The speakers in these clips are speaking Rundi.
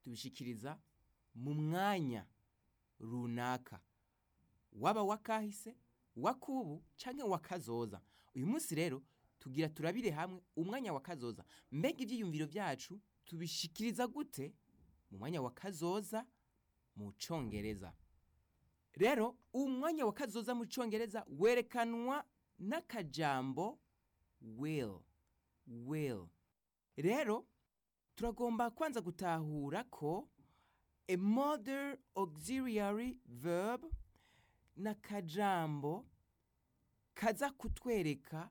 tubishikiriza mu mwanya runaka waba wakahise wakubu canke wakazoza uyu munsi rero tugira turabire hamwe umwanya wa kazoza mbega ivyiyumviro vyacu tubishikiriza gute mu mwanya wa kazoza mu congereza rero umwanya wa kazoza mu congereza werekanwa n'akajambo will will rero turagomba kwanza gutahura ko a modern auxiliary verb n'akajambo kaza kutwereka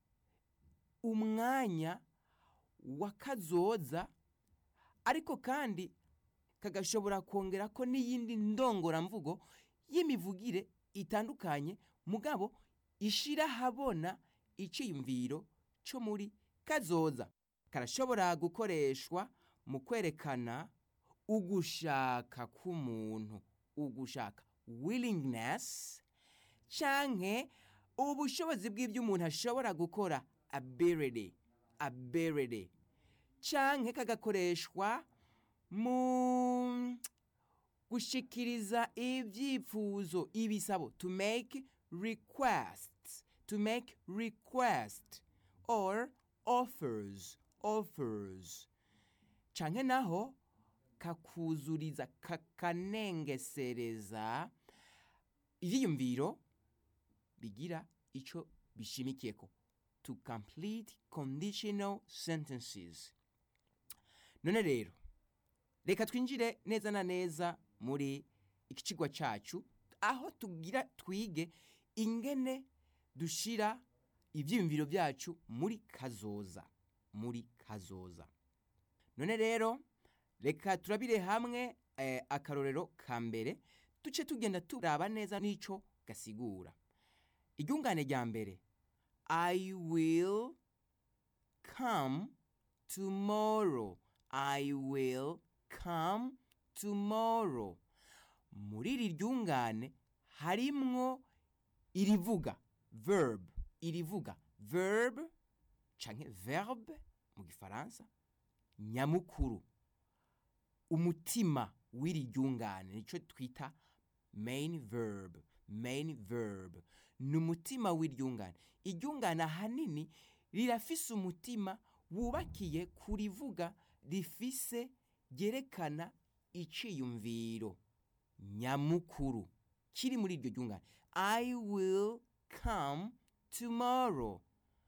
umwanya wa kazoza ariko kandi kagashobora kongera ko n'iyindi ndongoramvugo y'imivugire itandukanye mugabo ishira habona iciyumviro co muri kazoza karashobora gukoreshwa mu kwerekana ugushaka k'umuntu ugushaka willingness canke ubushobozi bw'ibyo umuntu ashobora gukora ability ability canke kagakoreshwa mu gushikiriza ivyifuzo ibisabo to make requests to make request or offers offers canke naho kakuzuriza kakanengesereza ivyiyumviro bigira ico bishimikiyeko to complete conditional sentences none rero reka twinjire neza na neza muri iki cigwa cacu aho tugira twige ingene dushira ivyiyumviro vyacu muri kazoza muri kazoza none rero reka turabire hamwe eh, akarorero ka mbere duce tugenda turaba neza n'ico gasigura iryungane rya mbere i will come tomorrow i will come tomorrow muri iri ryungane harimwo irivuga verb irivuga verb canke verbe mu gifaransa nyamukuru umutima w'iri ryungane nico twita main verb main verb ni umutima w'iryungane iryungane ahanini rirafise umutima wubakiye kurivuga rifise ryerekana iciyumviro nyamukuru kiri muri iryo ryungane i will come tomorrow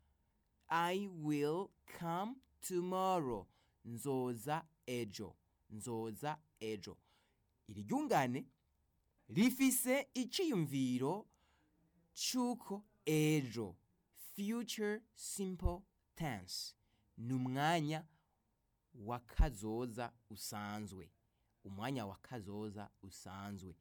i will come tomorrow nzoza ejo nzoza ejo iri ryungane rifise iciyumviro c'uko ejo future simple tense ni umwanya wa kazoza usanzwe umwanya wa kazoza usanzwe